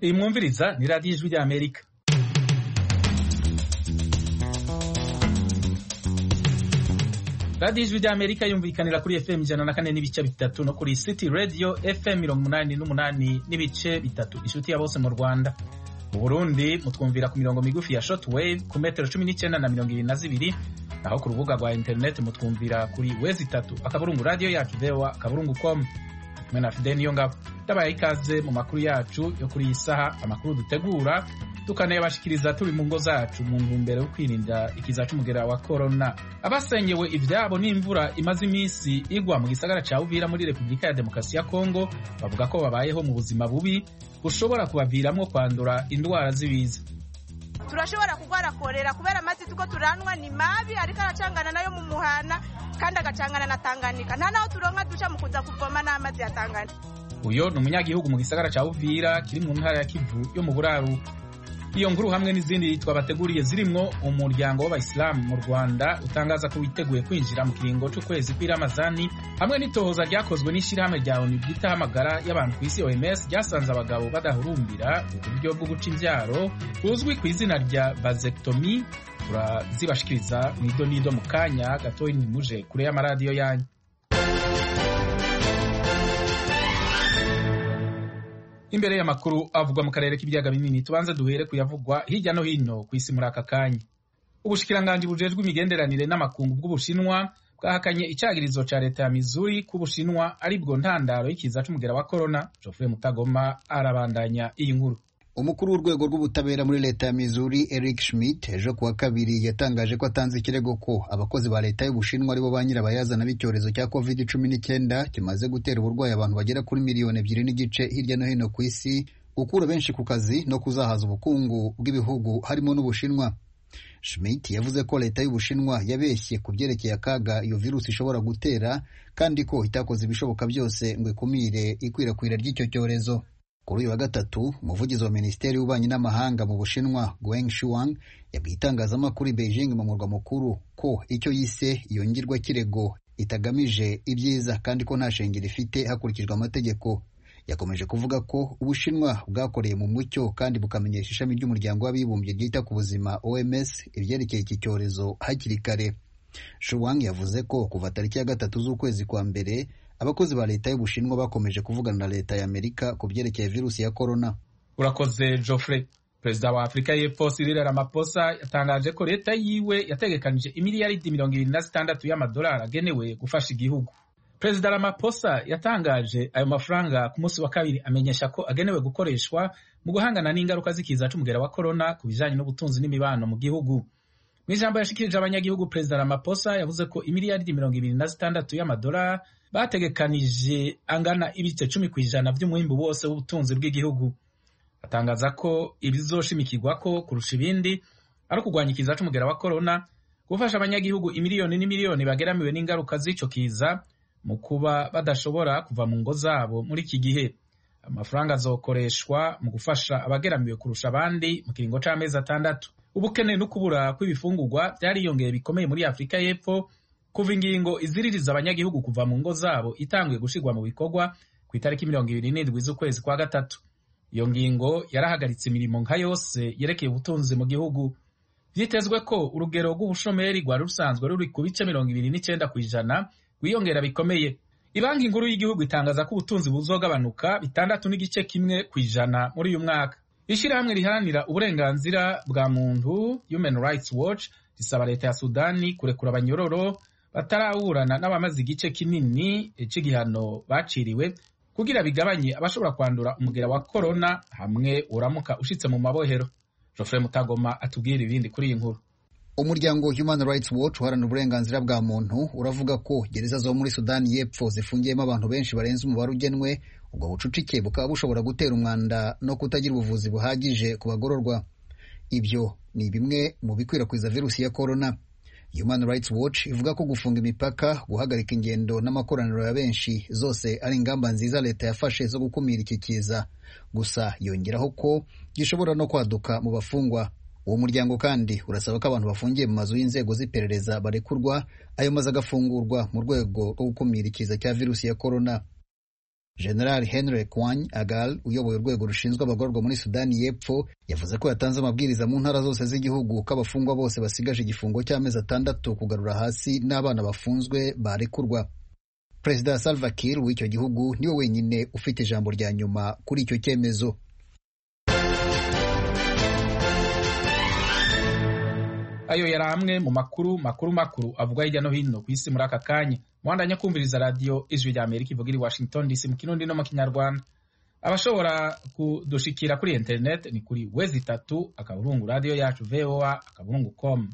iyi mwumviriza ni radiyo ijwi ry'amerika radiyo ijwi ry'amerika yumvikanira kuri fm ijana na kane n'ibice bitatu no kuri city radio fm mirongo umunani n'umunani n'ibice bitatu inshuti ya bose mu rwanda mu burundi mutwumvira ku mirongo migufi ya shortwave ku metero cumi n'icyenda na mirongo ibiri na zibiri naho ku rubuga rwa interineti mutwumvira kuri wezi itatu akaburungu radiyo yacu vewa akaburungu com kumwe na fide niyo ngabo ndabaye ikaze mu makuru yacu yo kuri iyi saha amakuru dutegura tukanayabashikiriza turi mu ngo zacu mu ntumbero yo kwirinda ikiza c'umugera wa korona abasenyewe ivyabo n'imvura imaze iminsi igwa mu gisagara ca uvira muri repubulika ya demokarasi ya kongo bavuga ko babayeho mu buzima bubi bushobora kubaviramwo kwandura indwara z'ibiza turashobora kurwara korera kubera amazi tuko turanwa ni mabi ariko aracangana nayo mu muhana kandi agacangana na Tanganyika nta naho turonka duca mu kuza kuvoma n'amazi ya Tanganyika uyo ni umunyagihugu mu gisagara ca uvira kiri mu ntara ya kivu yo mu buraruko iyo nkuru hamwe n'izindi twabateguriye zirimwo umuryango w'abayisilamu mu rwanda utangaza ko witeguye kwinjira mu kiringo c'ukwezi kw'iramazani hamwe n'itohoza ryakozwe n'ishirahamwe rya onu ryitaho amagara y'abantu ku isi oms ryasanze abagabo badahurumbira uburyo bwo guca imvyaro buzwi ku izina rya vasectomy turazibashikiriza mw'ido n'ido mu kanya gatoyi ntimuje kure y'amaradiyo yanyu imbere y'amakuru avugwa mu karere k'ibiyaga binini tubanze duhere kuyavugwa hirya no hino ku isi muri aka kanya ubushikiranganji bujejwe imigenderanire n'amakungu bw'ubushinwa bwahakanye icagirizo ca leta ya mizuri ko ubushinwa ari bwo ntandaro y'ikiza c'umugera wa korona jofure mutagoma arabandanya iyi nkuru umukuru w'urwego rw'ubutabera muri leta ya Missouri Eric Schmidt ejo kuwa kabiri yatangaje ko atanze ikirego ko abakozi ba leta y'ubushinwa aribo ba nyirabayazana b'icyorezo cya covid cumi n'icyenda kimaze gutera uburwayi abantu bagera kuri miliyoni ebyiri n'igice hirya no hino ku isi gukura benshi ku kazi no kuzahaza ubukungu bw'ibihugu harimo n'ubushinwa Schmidt yavuze ko leta y'ubushinwa yabeshye ku byerekeye akaga iyo virusi ishobora gutera kandi ko itakoze ibishoboka byose ngo ikumire ikwirakwira ry'icyo cyorezo kuri uyu wa gatatu umuvugizi wa minisiteri y'ububanyi n'amahanga mu bushinwa Gueng Shuang yabwiye itangazamakuru i Beijing mu murwa mukuru ko icyo yise iyo ngirwakirego itagamije ibyiza kandi ko nta shingiro ifite hakurikijwe amategeko yakomeje kuvuga ko ubushinwa bwakoreye mu mucyo kandi bukamenyesha ishami ry'umuryango w'abibumbye ryita ku buzima OMS ibyerekeye iki cyorezo hakiri kare Shuang yavuze ko kuva tariki ya gatatu z'ukwezi kwa mbere abakozi ba leta y'ubushinwa bakomeje kuvugana na leta ya amerika ku byerekeye virusi ya korona urakoze Geoffrey perezida wa afurika y'epfo Cyril Ramaphosa yatangaje ko leta yiwe yategekanije imiliyaridi mirongo ibiri na zitandatu y'amadolari agenewe gufasha igihugu perezida Ramaphosa yatangaje ayo mafaranga ku munsi wa kabiri amenyesha ko agenewe gukoreshwa mu guhangana n'ingaruka z'ikiza c'umugera wa korona ku bijanye n'ubutunzi n'imibano mu gihugu mu ijambo yashikirije abanyagihugu perezida Ramaphosa yavuze ko imiliyaridi mirongo ibiri na zitandatu y'amadolari bategekanije angana ibice cumi ku ijana by'umuhimbu wose w'ubutunzi bw'igihugu atangaza ko ibizoshimikirwa ko kurusha ibindi ari ukurwanya ikiza c'umugera wa korona gufasha abanyagihugu imiliyoni n'imiliyoni bageramiwe n'ingaruka z'ico kiza mu kuba badashobora kuva mu ngo zabo muri iki gihe amafaranga azokoreshwa mu gufasha abageramiwe kurusha abandi mu kiringo c'amezi atandatu ubukene no kubura kw'ibifungurwa byariyongeye bikomeye muri afurika y'epfo kuva ingingo iziririza abanyagihugu kuva mu ngo zabo itanguye gushirwa mu bikorwa ku itariki mirongo ibiri n'indwi z'ukwezi kwa gatatu iyo ngingo yarahagaritse imirimo nka yose yerekeye ubutunzi mu gihugu vyitezwe ko urugero rw'ubushomeri rwari rusanzwe ruri ku bice mirongo ibiri n'icenda ku ijana rwiyongera bikomeye ibanki nkuru y'igihugu itangaza ko ubutunzi buzogabanuka bitandatu n'igice kimwe ku ijana muri uyu mwaka ishirahamwe riharanira uburenganzira bwa muntu Human Rights Watch risaba leta ya Sudani kurekura abanyororo bataraburana n'abamaze igice kinini c'igihano baciriwe kugira bigabanye abashobora kwandura umugera wa korona hamwe uramuka ushitse mu mabohero Geoffrey Mutagoma atubwira ibindi kuri iyi nkuru umuryango Human Rights Watch uharanira uburenganzira bwa muntu uravuga ko gereza zo muri Sudani y'Epfo zifungiyemo abantu benshi barenze umubare ugenwe ubwo bucucike bukaba bushobora gutera umwanda no kutagira ubuvuzi buhagije ku bagororwa ibyo ni bimwe mu bikwirakwiza virusi ya korona Human Rights Watch ivuga ko gufunga imipaka guhagarika ingendo n'amakoraniro ya benshi zose ari ingamba nziza leta yafashe zo gukumira iki kiza gusa yongeraho ko gishobora no kwaduka mu bafungwa uwo muryango kandi urasaba ko abantu bafungiye mu mazu y'inzego z'iperereza barekurwa ayo mazu agafungurwa mu rwego rwo gukumira ikiza cya virusi ya korona general henry kwany agal uyoboye urwego rushinzwe abagororwa muri sudani y'epfo yavuze ko yatanze amabwiriza mu ntara zose z'igihugu ko abafungwa bose basigaje igifungo cy'amezi atandatu kugarura hasi n'abana bafunzwe barekurwa perezida salva kiir w'icyo gihugu niwe wenyine ufite ijambo rya nyuma kuri icyo cyemezo ayo yari amwe mu makuru makuru makuru avuga hirya no hino ku isi muri aka kanya muhandanya kumviriza radiyo ijwi rya amerika ivuga iri washington dc mu kirundi no mu kinyarwanda abashobora kudushikira kuri interineti ni kuri wezi itatu akaburungu radiyo yacu voa akaburungu com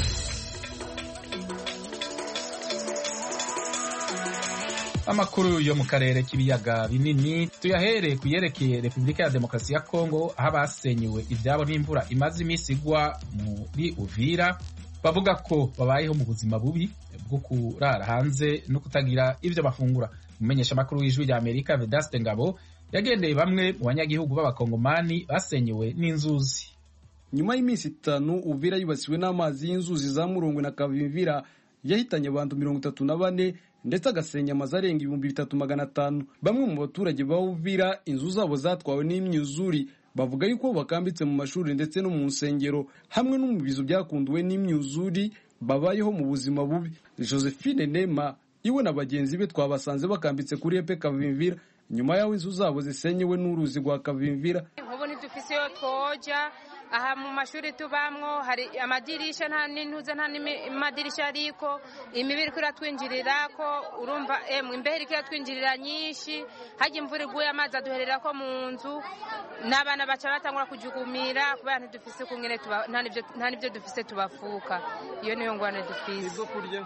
amakuru yo mu karere k'ibiyaga binini tuyahere ku yerekeye repubulika ya demokarasi ya kongo aho abasenyewe ibyabo n'imvura imaze iminsi igwa muri uvira bavuga ko babayeho mu buzima bubi bwo kurara hanze no kutagira ibyo bafungura umumenyesha amakuru w'ijwi rya amerika vedaste ngabo yagendeye bamwe mu banyagihugu b'abakongomani basenyewe n'inzuzi nyuma y'iminsi itanu uvira yibasiwe n'amazi y'inzuzi za murongwe na kavimvira yahitanye abantu mirongo itatu na bane ndetse agasenya amazu arenga ibihumbi bitatu magana atanu bamwe mu baturage ba uvira inzu zabo zatwawe n'imyuzuri bavuga yuko bakambitse mu mashuri ndetse no mu nsengero hamwe no mu bizu byakunduwe n'imyuzuri babayeho mu buzima bubi josephine nema iwe na bagenzi be twabasanze bakambitse kuri epe kavimvira nyuma y'aho inzu zabo zisenyewe n'uruzi rwa kavimvira ubu ntidufise iyo twoja aha mu mashuri tubamwo hari amadirisha nta n'intuze nta n'amadirisha ariko imibi iriko iratwinjirira ko urumva emwe imbeho iriko iratwinjirira nyinshi hajya imvura iguye amazi aduherera ko mu nzu n'abana baca batangura kujugumira kubera ntidufise kungene nta n'ibyo dufise tubafuka iyo niyo ngwane dufise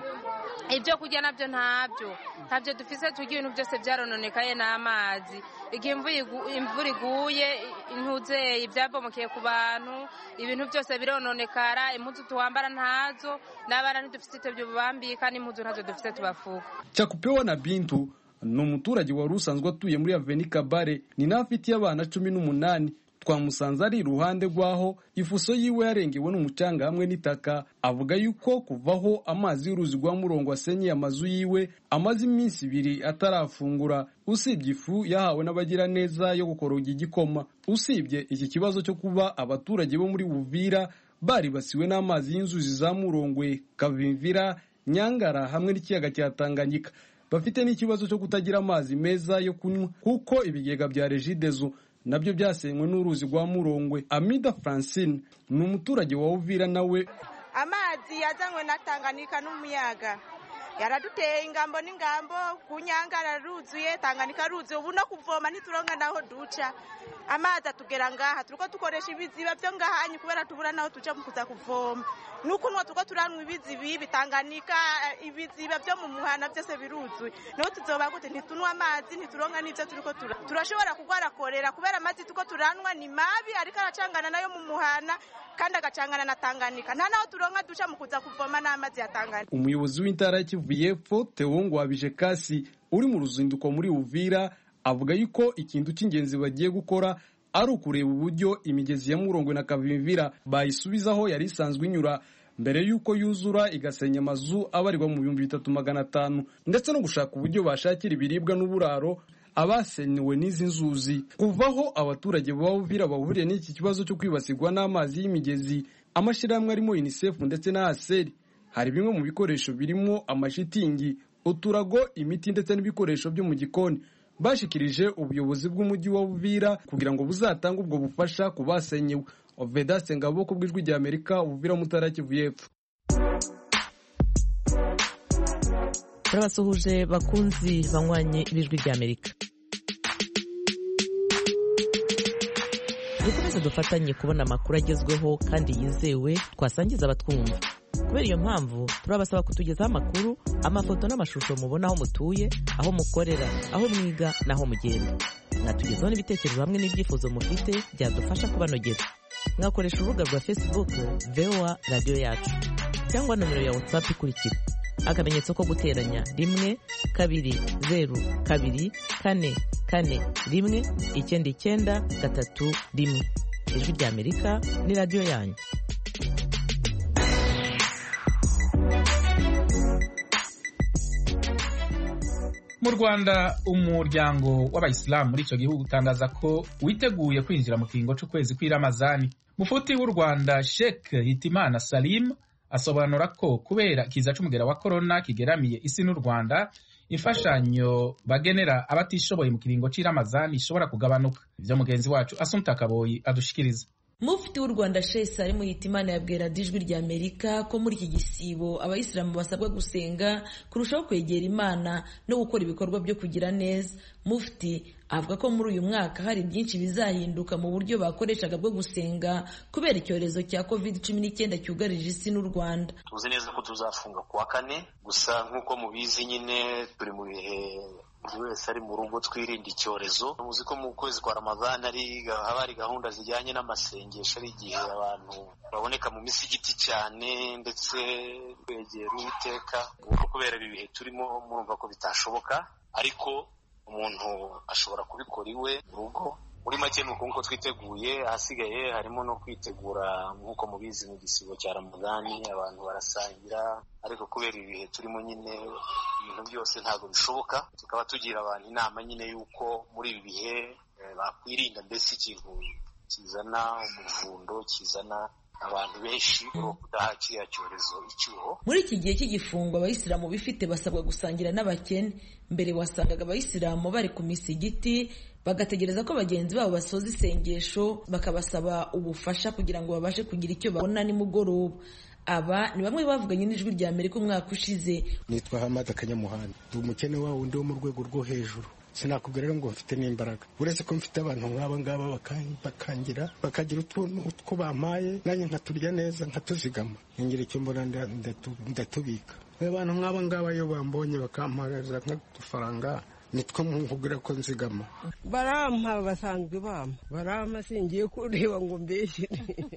ibyo kurya nabyo ntabyo ntabyo dufise turya ibintu byose byarononekaye n'amazi igihe imvura iguye intuzeye ibyabomokeye ku bantu ibintu byose birononekara impuzu tuwambara ntazo n'abana ntidufite ibyo bubambika n'impuzu ntazo dufite tubafuka cyakupewa na bintu ni umuturage wari usanzwe atuye muri aveni kabare ni nawe afitiye abana cumi n'umunani twamusanze ari iruhande rw'aho ifuso yiwe yarengewe n'umucanga hamwe n'itaka avuga yuko kuvaho amazi y'uruzi rwa murongo asenyeye amazu yiwe amaze iminsi ibiri atarafungura usibye ifu yahawe n'abagiraneza yo gukoroga igikoma usibye iki kibazo cyo kuba abaturage bo muri buvira baribasiwe n'amazi y'inzuzi za murongwe kavimvira nyangara hamwe n'ikiyaga cya tanganyika bafite n'ikibazo cyo kutagira amazi meza yo kunywa kuko ibigega bya regidezo nabyo byasenywe n'uruzi rwa murongwe amida francine ni umuturage wa uvira nawe amazi yazanywe na tanganyika n'umuyaga yaraduteye ingambo n'ingambo ku nyangara ruzuye tanganyika ruzuye ubu no kuvoma ntituronka naho duca amazi atugera ngaha turiko dukoresha ibiziba byo ngahanyi kubera tubura naho tuca mu kuza kuvoma nukunwa turiko turanwa ibizibi bitanganika ibiziba byo mu muhana byose biruzuye niho tuzoba gute ntitunywa amazi ntituronka n'ivyo turiko tura turashobora kugwara korera kubera amazi turiko turanwa ni mabi ariko aracangana nayo mu muhana kandi agacangana na tanganyika nta naho turonka duca mu kuza kuvoma n'amazi ya tanganyika umuyobozi w'intara ya kivu y'epfo tewo wabije kasi uri mu ruzinduko muri uvira avuga yuko ikintu cy'ingenzi bagiye gukora ari ukureba uburyo imigezi ya murongwe na kavimvira bayisubizaho yari isanzwe inyura mbere y'uko yuzura igasenya amazu abarirwa mu bihumbi bitatu magana atanu ndetse no gushaka uburyo bashakira ibiribwa n'uburaro abasenyewe n'izi nzuzi kuvaho abaturage ba Uvira bahuriye n'iki kibazo cyo kwibasirwa n'amazi y'imigezi amashyirahamwe arimo UNICEF ndetse na ASER hari bimwe mu bikoresho birimo amashitingi uturago imiti ndetse n'ibikoresho byo mu gikoni bashikirije ubuyobozi bw'umujyi wa Uvira kugira ngo buzatange ubwo bufasha ku basenyewe Vedaste Ngabo ku bw'ijwi rya Amerika Uvira Mutara Kivu y'Epfo turabasuhuje bakunzi banywanye b'ijwi rya Amerika dukomeze dufatanye kubona amakuru agezweho kandi yizewe twasangiza abatwumva kubera iyo mpamvu turabasaba kutugezaho amakuru amafoto n'amashusho mubona aho mutuye aho mukorera aho mwiga n'aho mugenda mwatugezaho n'ibitekerezo hamwe n'ibyifuzo mufite byadufasha kubanogera mwakoresha urubuga rwa facebook voa radiyo yacu cyangwa nomero ya whatsapp ikurikira akamenyetso ko guteranya rimwe kabiri zeru kabiri kane kane rimwe icyenda icyenda gatatu rimwe ijwi rya amerika ni radiyo yanyu mu rwanda umuryango w'abayisilamu muri icyo gihugu utangaza ko witeguye kwinjira mu kiringo c'ukwezi kw'iramazani mufuti w'u rwanda sheikh hitimana salim asobanura ko kubera ikiza c'umugera wa korona kigeramiye isi n'u rwanda imfashanyo bagenera abatishoboye mu kiringo c'iramazani ishobora kugabanuka ivyo mugenzi wacu asumta kaboyi adushikiriza mufti w'u rwanda shesi ari muhitimana yabwira ijwi rya amerika ko muri iki gisibo abayisilamu basabwa gusenga kurushaho kwegera imana no gukora ibikorwa byo kugira neza mufti avuga ko muri uyu mwaka hari byinshi bizahinduka mu buryo bakoreshaga bwo gusenga kubera icyorezo cya covid cumi n'icyenda cyugarije isi n'u rwanda tuzi neza ko tuzafunga ku wa kane gusa nk'uko mubizi nyine turi mu bihe buri wese ari mu rugo twirinda icyorezo muzi ko mu kwezi kwa ramadani ari haba hari gahunda zijyanye n'amasengesho ari igihe abantu baboneka mu misigiti cyane ndetse kwegera uwiteka kubera ibi bihe turimo murumva ko bitashoboka ariko umuntu ashobora kubikora iwe mu rugo muri make ni uko twiteguye ahasigaye harimo no kwitegura nk'uko mubizi mu gisibo cya ramadani abantu barasangira ariko kubera ibihe turimo nyine ibintu byose ntabwo bishoboka tukaba tugira abantu inama nyine y'uko muri ibi bihe bakwirinda mbese ikintu kizana umuvundo kizana abantu benshi kudaha kiriya cyorezo icyuho muri iki gihe cy'igifungo abayisilamu bifite basabwa gusangira n'abakene mbere wasangaga abayisilamu bari ku misigiti bagategereza ko bagenzi babo basoza isengesho bakabasaba ubufasha kugira ngo babashe kugira icyo babona nimugoroba aba ni bamwe bavuganye n'ijwi rya amerika umwaka ushize nitwa hamada kanyamuhanda ndi umukene wa wundi wo mu rwego rwo hejuru sinakubwira rero ngo mfite n'imbaraga uretse ko mfite abantu nk'aba ngaba bakangira bakagira utuntu two bampaye nanjye nkaturya neza nkatuzigama nkingira icyo mbona ndatubika abantu nk'aba ngaba iyo bambonye bakampagaza nk'udufaranga nitwo nkubwira ko nzigama barampa basanzwe bampa barampa singiye kureba ngo mbeshyire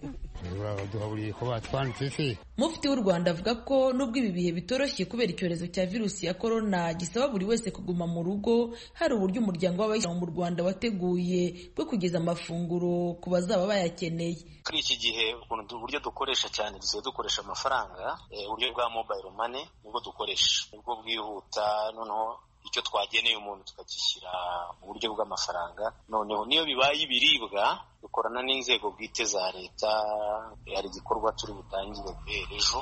baduhaburiye ko batwanditse se mufti w'u rwanda avuga ko nubwo ibi bihe bitoroshye kubera icyorezo cya virusi ya korona gisaba buri wese kuguma mu rugo hari uburyo umuryango w'abayisilamu mu rwanda wateguye bwo kugeza amafunguro ku bazaba bayakeneye kuri iki gihe uburyo dukoresha cyane dusigaye dukoresha amafaranga uburyo bwa mobayiro mane nibwo dukoresha nibwo bwihuta noneho icyo twageneye umuntu tukagishyira mu buryo bw'amafaranga noneho niyo bibaye ibiribwa dukorana n'inzego bwite za leta hari igikorwa turi butangire guhera ejo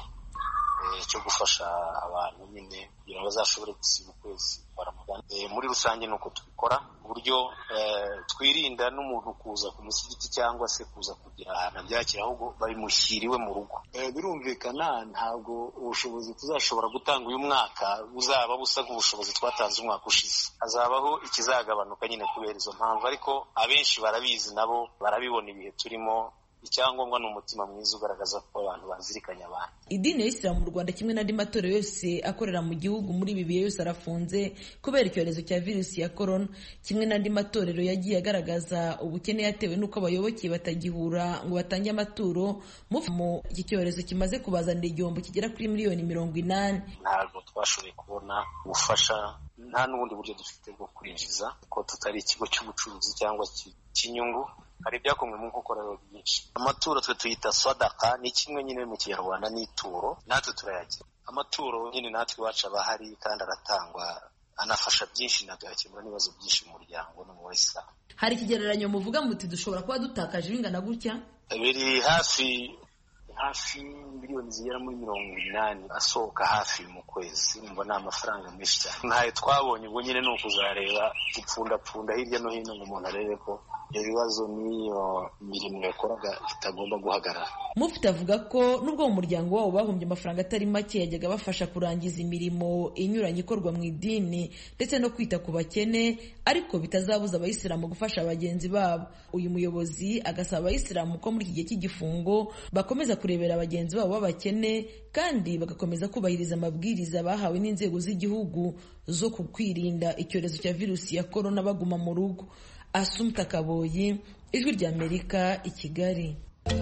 cyo gufasha abantu nyine kugira ngo bazashobore gusiba ukwezi kwa ramadani muri rusange ni uko tubikora ku buryo twirinda n'umuntu kuza ku musigiti cyangwa se kuza kugira ahantu abyakira ahubwo babimushyiriwe mu rugo birumvikana ntabwo ubushobozi tuzashobora gutanga uyu mwaka buzaba busa nk'ubushobozi twatanze umwaka ushize hazabaho ikizagabanuka nyine kubera izo mpamvu ariko abenshi barabizi nabo barabibona ibihe turimo icyangombwa ni umutima mwiza ugaragaza ko abantu bazirikanye abantu idini ya isilamu mu rwanda kimwe n'andi matorero yose akorera mu gihugu muri ibi bihe yose arafunze kubera icyorezo cya virusi ya korona kimwe n'andi matorero yagiye agaragaza ubukene yatewe n'uko abayoboke batagihura ngo batange amaturo mu iki cyorezo kimaze kubazanira igihombo kigera kuri miliyoni mirongo inani ntabwo twashoboye kubona ubufasha nta n'ubundi buryo dufite bwo kwinjiza ko tutari ikigo cy'ubucuruzi cyangwa cy'inyungu hari ibyakomwe mu nkokorero byinshi amaturo twe tuyita swadaka ni kimwe nyine mu kinyarwanda n'ituro natwe turayagira amaturo nyine natwe iwacu aba ahari kandi aratangwa anafasha byinshi natuyakemura n'ibibazo byinshi mu muryango no mu bayisilamu hari ikigereranyo muvuga muti dushobora kuba dutakaje bingana gutya biri hafi hafi miliyoni zigera muri mirongo inani asohoka hafi mu kwezi numva ni amafaranga menshi cyane ntayo twabonye ubwo nyine ni ukuzareba gupfundapfunda hirya no hino ngo umuntu arebe ko ibyo bibazo n'iyo mirimo yakoraga itagomba guhagarara mufite avuga ko nubwo mu muryango wabo bahombye amafaranga atari make yajyaga bafasha kurangiza imirimo inyuranye ikorwa mu idini ndetse no kwita ku bakene ariko bitazabuza abayisilamu gufasha bagenzi babo uyu muyobozi agasaba abayisilamu ko muri iki gihe cy'igifungo bakomeza kurebera bagenzi babo b'abakene kandi bagakomeza kubahiriza amabwiriza bahawe n'inzego z'igihugu zo kukwirinda icyorezo cya virusi ya korona baguma mu rugo asumta kaboyi ijwi ry'amerika i kigali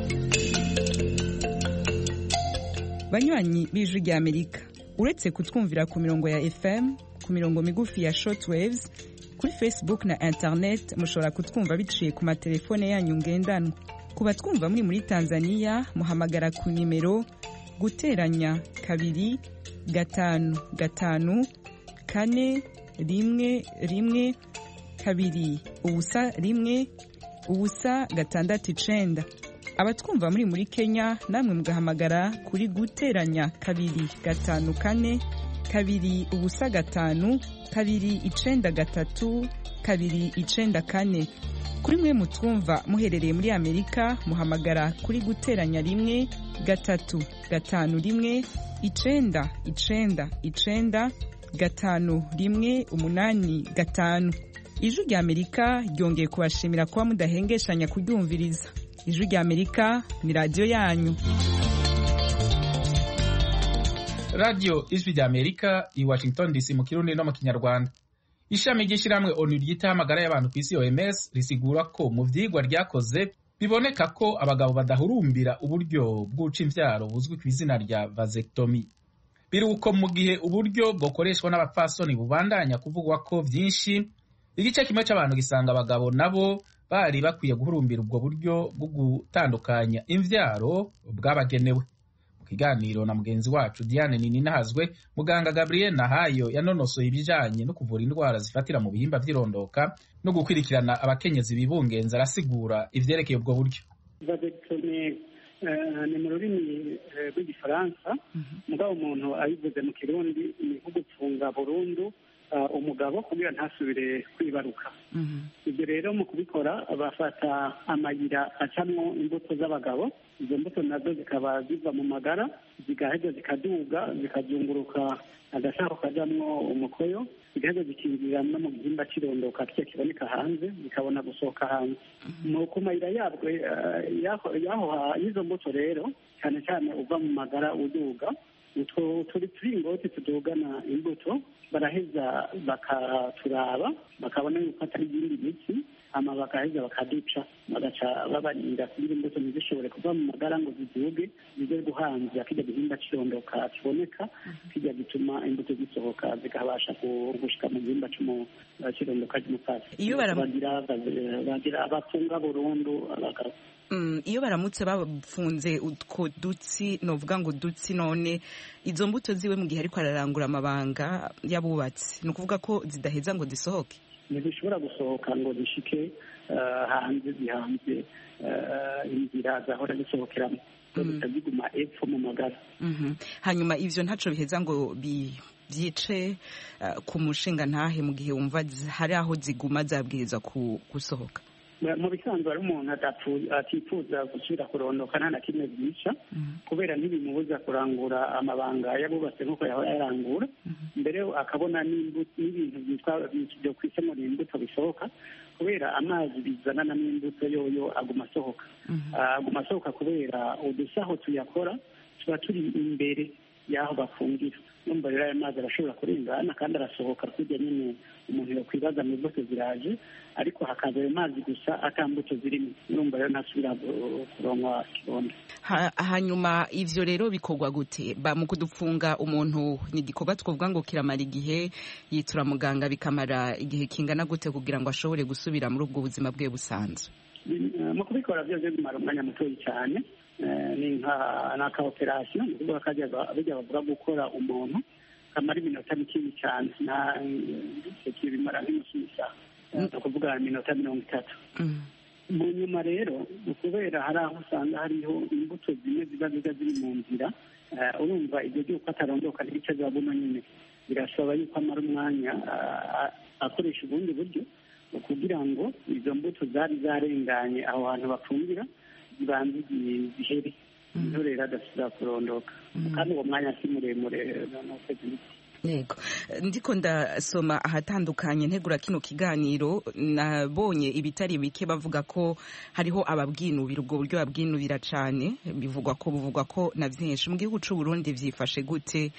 banywanyi b'ijwi ry'amerika uretse kutwumvira ku mirongo ya fm ku mirongo migufi ya shortwaves kuri facebook na internet mushobora kutwumva biciye ku matelefone yanyu ngendanwa ku batwumva muri muri tanzania muhamagara ku nimero guteranya kabiri gatanu gatanu kane rimwe rimwe kabiri ubusa rimwe ubusa gatandatu icenda abatwumva muri muri kenya namwe mugahamagara kuri guteranya kabiri gatanu kane kabiri ubusa gatanu kabiri icenda gatatu kabiri icenda kane kuri mwe mutwumva muherereye muri amerika muhamagara kuri guteranya rimwe gatatu gatanu rimwe icenda icenda icenda gatanu rimwe umunani gatanu ijwi rya amerika ryongeye kubashimira kuba mudahengeshanya kuryumviriza ijwi rya amerika ni radiyo yanyu radiyo ijwi rya amerika i washington dc mu kirundi no mu kinyarwanda ishami ry'ishyirahamwe onu ryitaho amagara y'abantu ku isi oms risigura ko mu vyigwa ryakoze biboneka ko abagabo badahurumbira uburyo bw'uca imvyaro buzwi ku izina rya vasectomy biruko mu gihe uburyo bwokoreshwa n'abapfasoni bubandanya kuvugwa ko vyinshi igice kimwe c'abantu gisanga abagabo nabo bari bakwiye guhurumbira ubwo buryo bwo gutandukanya imvyaro bwabagenewe mu kiganiro na mugenzi wacu diane nininahazwe muganga gabriel nahayo yanonosoye ibijanye no kuvura indwara zifatira mu bihimba vy'irondoka no gukurikirana abakenyezi bibungenza arasigura ivyerekeye ubwo buryo ni mu rurimi rw'igifaransa mugabo umuntu ayivuze mu kirundi ni nko gupfunga burundu umugabo kugira ntasubire kwibaruka ibyo rero mu kubikora bafata amayira acamwo imbuto z'abagabo izo mbuto nazo zikaba ziva mu magara zigaheza zikaduga zikazunguruka agasaho kajamwo umukoyo zigaheza zikinjira no mu gihimba cy'irondoka kiyo kiboneka hanze zikabona gusohoka hanze mu ku mayira yabwo y'izo mbuto rero cyane cyane uva mu magara uduga utwo turi turingoti tudugana imbuto baraheza bakaturaba bakabona yuko atari ibindi biti hama bakaheza bakaduca bagaca babarinda kugira imbuto ntizishobore kuva mu magara ngo ziduge zize guhanza kijya gihimba cy'irondoka kiboneka kijya gituma imbuto zisohoka zikabasha gushika mu gihimba cy'irondoka ry'umupasi iyo bagira bafunga burundu abagabo iyo baramutse bafunze utwo dutsi novuga ngo dutsi none izo mbuto ziwe mu gihe ariko ararangura amabanga y'abubatsi ni ukuvuga ko zidaheza ngo zisohoke ntizishobora gusohoka ngo zishike hanze zihanze inzira zahora zisohokeramo ziguma epfo mu magara hanyuma ivyo ntaco biheza ngo byice ku mushinga ntahe mu gihe wumva hari aho ziguma zabwirizwa gusohoka mu bisanzwe hari umuntu atifuza gusubira kurondoka nta na kimwe byica kubera ntibimubuza kurangura amabanga yabubatse nk'uko yahora yarangura mbere akabona n'ibintu byitwa byo kwisemura imbuto bisohoka kubera amazi bizanana n'imbuto yoyo aguma asohoka aguma asohoka kubera udusaho tuyakora tuba turi imbere y'aho bafungira numva rero ayo mazi arashobora kurengana kandi arasohoka kurya nyine umuntu yakwibaza mu mbuto ziraje ariko hakaza ayo mazi gusa ata mbuto zirimo numva rero ntasubira kuronka kibondo hanyuma ivyo rero bikorwa gute ba mu kudufunga umuntu ni igikorwa twovuga ngo kiramara igihe yitura muganga bikamara igihe kingana gute kugira ngo ashobore gusubira muri ubwo buzima bwe busanzwe mu kubikora byose bimara umwanya mutoyi cyane ni nka operasiyo ni ukuvuga ko bijya bavuga gukora umuntu kamara iminota mikini cyane nta bimara nk'inusu y'isaha ni ukuvuga iminota mirongo itatu mu nyuma rero kubera hari aho usanga hariho imbuto zimwe ziba ziba ziri mu nzira urumva ibyo by'uko atarondoka n'ibice bya buno nyine birasaba yuko amara umwanya akoresha ubundi buryo kugira ngo izo mbuto zari zarenganye aho hantu bafungira zibanze zihere niho rero adasubira kurondoka kandi uwo mwanya si muremure yego ndiko ndasoma ahatandukanye ntegura kino kiganiro nabonye ibitari bike bavuga ko hariho ababwinubira ubwo buryo babwinubira cyane bivugwa ko buvugwa ko na byinshi mu gihugu cy'u Burundi byifashe gute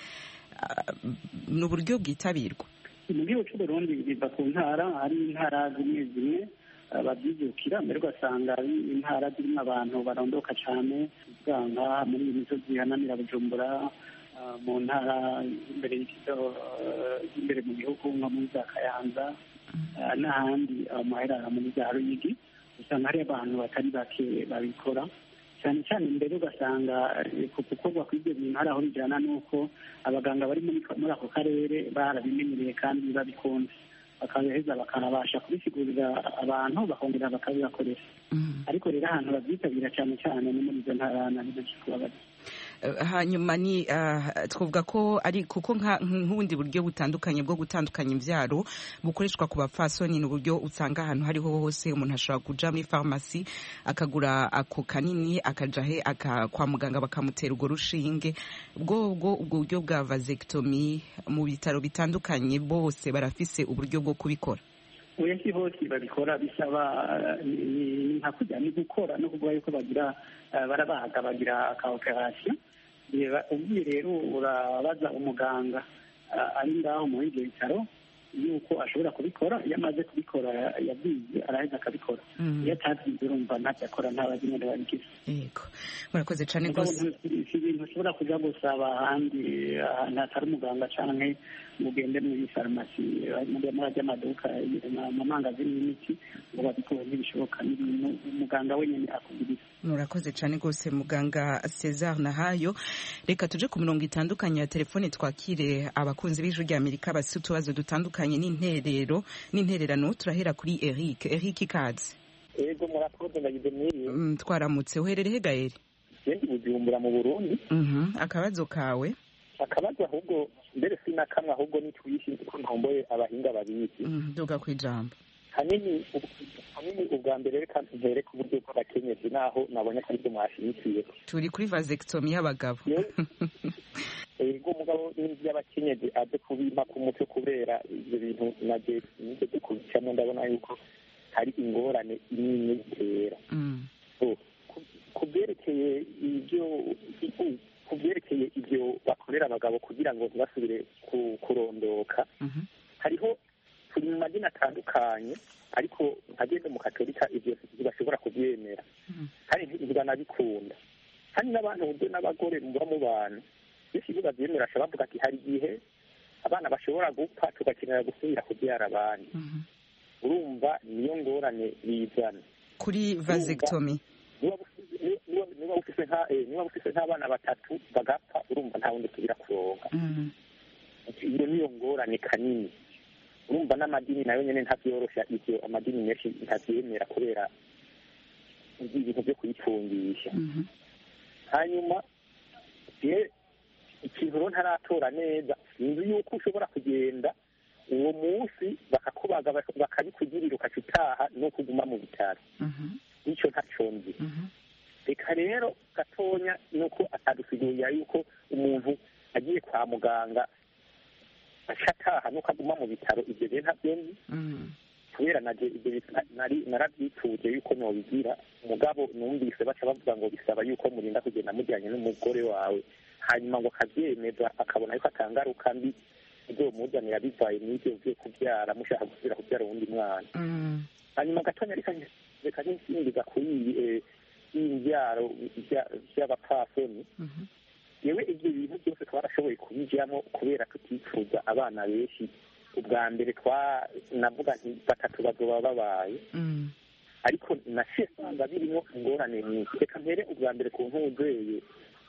ni uburyo bwitabirwa mu gihugu cy'u Burundi biva ku ntara hari intara zimwe zimwe babyijukira mbere ugasanga ari intara zirimo abantu barondoka cyane usanga muri iyi misozi ihanamira bujumbura mu ntara imbere imbere mu gihugu nko muri za kayanza n'ahandi amaherara muri za ruyigi usanga hari abantu batari bake babikora cyane cyane mbere ugasanga ku gukorwa kw'ibyo bintu hari aho bijyana n'uko abaganga bari muri ako karere barabimenyereye kandi babikunze bakabiheza bakanabasha kubisigurira abantu bakongera bakabibakoresha ariko rero ahantu babyitabira cyane cyane ni muri izo ntara na benshi kubabaza hanyuma ni twavuga ko ari kuko nk'ubundi buryo butandukanye bwo gutandukanya imbyaro bukoreshwa ku bapfasoni ni uburyo usanga ahantu hariho hose umuntu ashobora kuja muri farumasi akagura ako kanini akaja he kwa muganga bakamutera urwo rushinge bwo ubwo ubwo buryo bwa vasectomy mu bitaro bitandukanye bose barafise uburyo bwo kubikora oya si hose babikora bisaba ni nka kujya ni gukora no kuvuga yuko bagira barabaga bagira ka operasiyo ubwiye rero urabaza umuganga ari ngaho muri ibyo bitaro yuko ashobora kubikora iyo amaze kubikora yabwiye araheza akabikora iyo atabyize urumva ntabyo akora nta bazi nyine babigize yego murakoze cyane rwose si ibintu ushobora kujya gusaba ahandi ahantu hatari umuganga cyangwa ngo ugende muri farumasi muri ajya amaduka amamangazini y'imiti ngo babikore ntibishoboka ni ibintu umuganga wenyine akugiriza murakoze cyane rwose muganga cesar nahayo reka tuje ku mirongo itandukanye ya telefone twakire abakunzi b'ijwi rya amerika bafite utubazo dutandukanye n'interero n'intererano turahera kuri eric eric ikaze yego murakoze ndagize mwiriwe twaramutse uherereye gaeri yendi bujumbura mu burundi akabazo kawe akabazo ahubwo mbere si na kamwe ahubwo ni twishi ko ntomboye abahinga babizi duga ku ijambo hanini hanini ubwa mbere reka mpere ku buryo bw'abakenyezi naho nabonye ko aribyo mwashyigikiye turi kuri vasectomy y'abagabo yego umugabo n'iby'abakenyezi aze kubimpa ku mutwe kubera ibyo bintu nabyo nigeze kubicamo ndabona yuko hari ingorane nini bitera ku byerekeye ibyo ku byerekeye ibyo bakorera abagabo kugira ngo ntibasubire kurondoka hariho turi mu madini atandukanye ariko nkagenda mu katolika ibyo ntibashobora kubyemera kandi ntibanabikunda kandi n'abantu buryo n'abagore muba mu bantu benshi iyo babyemera bashobora bavuga ati hari igihe abana bashobora gupfa tugakenera gusubira kubyara abandi urumva niyo ngorane bizana kuri vasectomy niba ufise nk'abana batatu bagapfa urumva nta wundi tubira kuronka iyo niyo ngorane kanini urumva n'amadini nayo nyine ntabyorosha ibyo amadini menshi ntabyemera kubera ibintu byo kuyitungisha hanyuma ikintu rero ntaratora neza sinzi yuko ushobora kugenda uwo munsi bakakubaga bakabikugirira ukaca utaha no kuguma mu bitaro nicyo ntacyo nzi reka rero gatonya nuko atadusigurira yuko umuntu agiye kwa muganga aca ataha nuko aguma mu bitaro ibyo rero ntabyo nzi kubera narabyituje yuko nobigira umugabo numvise baca bavuga ngo bisaba yuko murinda kugenda mujyanye n'umugore wawe hanyuma ngo akabyemeza akabona yuko atangaruka mbi izomuzanira bivaye n'ibyo byo kubyara mushaka gusubira kubyara uwundi mwana hanyuma gatonya reka nsingiza kuri y'imbyaro by'abapfasoni yewe ibyo bintu byose twarashoboye kubijyamo kubera tutifuza abana benshi ubwa mbere navuga nti batatu bazoba babaye ariko naciye usanga birimo ingorane nyinshi reka mpere ubwa mbere ku ntuzeye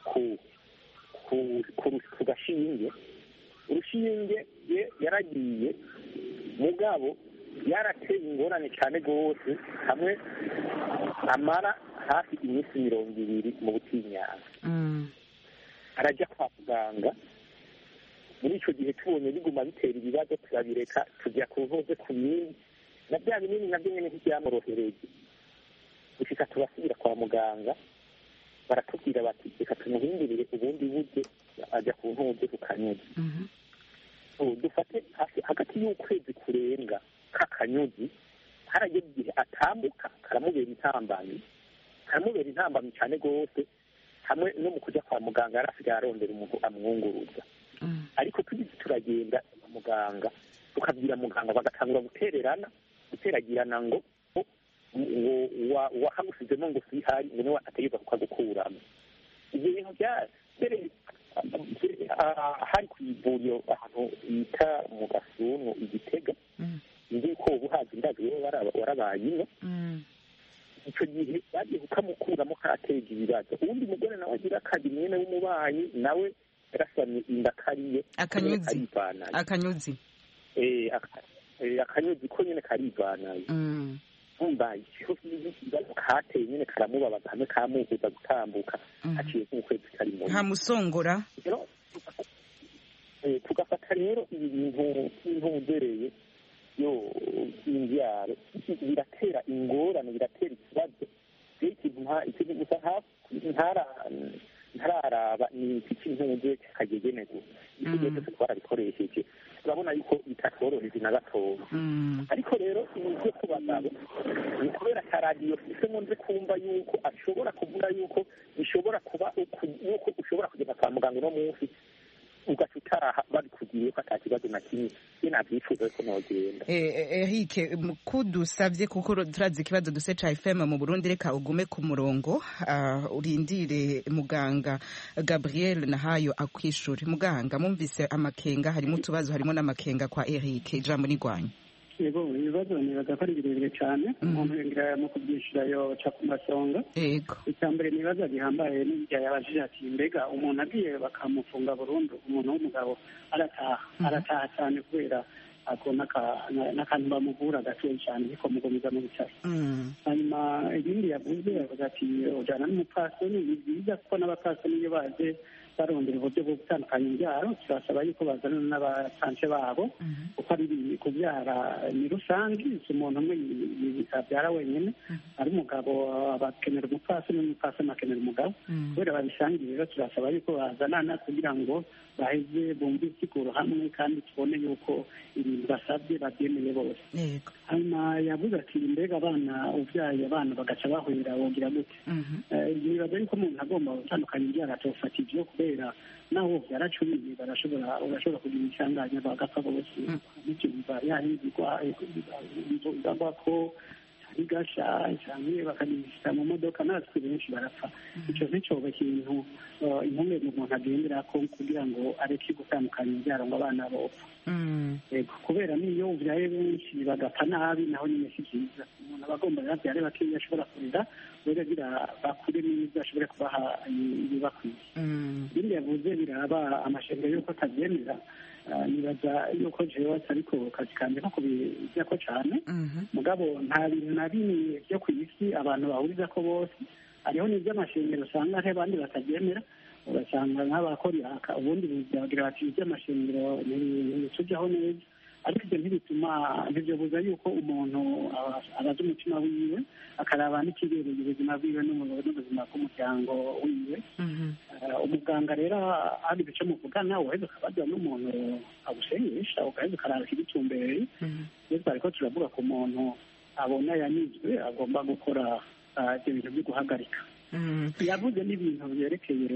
ku gashinge urushinge yaragiye mugabo yarateye ingorane cyane rwose hamwe amara hafi iminsi mirongo ibiri mu butinyanga arajya kwa muganga muri icyo gihe tubonye biguma bitera ibibazo turabireka tujya ku ntuze ku binini na bya binini nabyo nyine ntibyamworohereye gushika tubasubira kwa muganga baratubwira bati reka tumuhindurire ubundi buryo ajya ku ntuze ku kanyuzi dufate hagati y'ukwezi kurenga k'akanyuzi harageze igihe atambuka karamubera intambamyi karamubera intambamyi cyane rwose hamwe no mu kujya kwa muganga yari asigaye arondera umuntu amwunguruza ariko tugize turagenda muganga tukabwira muganga bagatangura gutererana guteragirana ngo ngo wahamusizemo ngo sihari ngo niwe ategeka kukagukuramo ibyo bintu bya mbere hari ku ivuriro ahantu bita mu gasunu igitega nzi ko ubu hazi ndazi wowe warabaye ino icyo gihe bagiye kukamukuramo kateje ibibazo uwundi mugore nawe agira akazi mwene w'umubanyi nawe yarasamye inda kariye Akanyuzi. karivanaye akanyuzi Eh, aka- eh, akanyuzi ko nyine karivanaye Mm. umva ikibazo kateye nyine karamubabaza hamwe kamuhuza gutambuka haciye nk'ukwezi karimo nkamusongora rero eh, tugafata rero ibi bintu nk'ubudereye yo imbyaro biratera ingorane biratera ikibazo rero ikintu nta ikintu gusa hafi ntara ntararaba ni iki cy'intuze cy'akagegene gusa icyo gihe cyose twarabikoresheje turabona yuko bitatworoheje na gatoya ariko rero ibi byo ku bagabo ni kubera ka radiyo ifitemo nze kumva yuko ashobora kuvuga yuko bishobora kuba uku- yuko ushobora kugenda kwa muganga uno munsi ugaca utaha babikugiriye ko ata kibazo na kimwe ye nabyifuza ko nogenda ehike kudusabye kuko turazi ikibazo duse ca fm mu burundi reka ugume ku murongo ah, urindire muganga gabriel nahayo akwishure muganga mumvise amakenga harimo utubazo harimo n'amakenga kwa erike ijambo nigwanya yego ibibazo nibaza ko ari birebire cyane umuntu yongera mu kubyishyura yoca ku masonga yego icya mbere ni ibibazo gihambaye n'ibya yabajije ati mbega umuntu agiye bakamufunga burundu umuntu w'umugabo arataha arataha cyane kubera ako n'aka- na- n'akantu bamuvura gatoya cyane ariko mugumiza mu bitaro hanyuma ibindi yavuze yavuze ati ujyana n'umupfasoni ni byiza kuko n'abapfasoni iyo baje barondera uburyo bwo gutandukanya imbyaro turasaba yuko bazana n'abasanse babo kuko ari ibi- kubyara ni rusange si umuntu umwe yi- yi- abyara wenyine ari umugabo bakenera umupfasoni n'umupfasoni akenera umugabo kubera babisangiye rero turasaba yuko bazanana kugira ngo baheze bumve isiguro hamwe kandi tubone yuko ibintu basabye babyemeye bose hanyuma yavuze ati mbega abana ubyaye abana bagaca bahurira wogira gute Eh, nibaza yuko umuntu agomba gutandukanya ibyara atofata ibyo kubera naho byaracuriye barashobora urashobora kugira isanganya bagapfa bose n'icyumva yahindurwa igagwa ko igasha cyane bakagishyira mu modoka natwe benshi barapfa icyo nticyoba ikintu eh, impungenge umuntu agendera ko kugira ngo areke gutandukanya ibyaro ngo abana bopfa Yego, kubera n'iyo ubyaye benshi bagapfa nabi naho nyine si byiza umuntu aba agomba rero abyare bakeya ashobora kurera rero agira bakure neza ashobore kubaha ibibakwiye ibindi yavuze biraba amashanyarazi y'uko atabyemera Ah, nibaza yuko jewe ariko kazi kanjye ko kubijyako cyane mugabo nta bintu na bimwe byo ku isi abantu bahuriza ko bose hariho n'iby'amashanyarazi usanga hari abandi batabyemera ugasanga nk'abakora iraka ubundi bagira bati iby'amashanyarazi ntitujyaho neza ariko ibyo ntibituma ntibyobuza yuko umuntu aba- abaza umutima wiwe akaraba n'ikibereye ubuzima bwiwe n'ubu- n'ubuzima bw'umuryango wiwe Eh, umuganga rero hari ibice muvugana uheze ukabaza n'umuntu agusengesha ugaheza ukaraba ikigutumbereye rero twari ko turavuga ku muntu abona yanizwe agomba gukora ah, ibyo bintu byo guhagarika yavuze n'ibintu byerekeye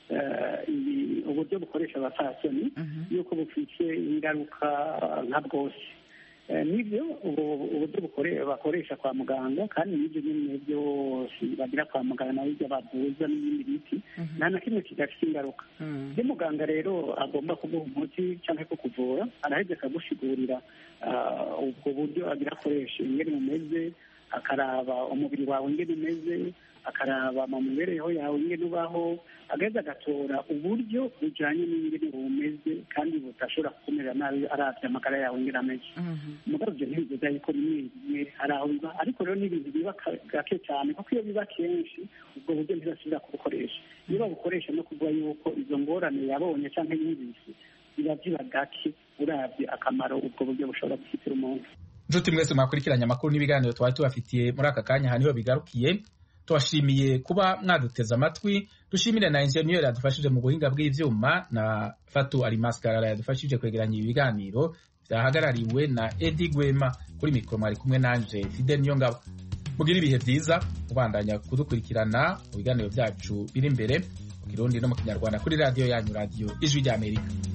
eh, ibi- uburyo bukoresha abapfasoni yuko bufite ingaruka nka bwose Eh, nibyo ubu- uburyo bukore- bakoresha kwa muganga kandi n'ibyo nyine byose bagira kwa muganga n'ibyo bavuza n'ibindi biti nta na kimwe kidafite ingaruka iyo muganga rero agomba kuguha umuti cyangwa kukuvura araheza akagusigurira ah, ubwo buryo agira akoresha ingene umeze akaraba umubiri wawe ingene umeze akaraba mu mibereho yawe ingene ubaho agaheza agatora uburyo bujyanye n'ingene umeze kandi budashobora kukumera nabi arabye amagara yawe ingene ameze mugabo ibyo ntibigeza yuko rimwe rimwe hari aho biba ariko rero n'ibintu biba ka- gake cyane kuko iyo biba kenshi ubwo buryo ntibasubira kubukoresha iyo babukoresha no kuvuga yuko izo ngorane yabonye cyangwa yumvise biba biba gake urabye akamaro ubwo buryo bushobora gufitira umuntu nshuti mwese mwakurikiranye amakuru n'ibiganiro twari tubafitiye muri aka kanya aha niho bigarukiye tubashimiye kuba mwaduteze amatwi dushimire na enjeniyeri yadufashije mu buhinga bw'ivyuma na fatu alimaskarara yadufashije kwegeranya ibi biganiro byahagarariwe na edi gwema kuri mikoro mwari kumwe nanje fide niyo ngabo mugire ibihe byiza mubandanya kudukurikirana mu biganiro byacu biri imbere mu kirundi no mu kinyarwanda kuri radiyo yanyu radiyo ijwi ry'amerika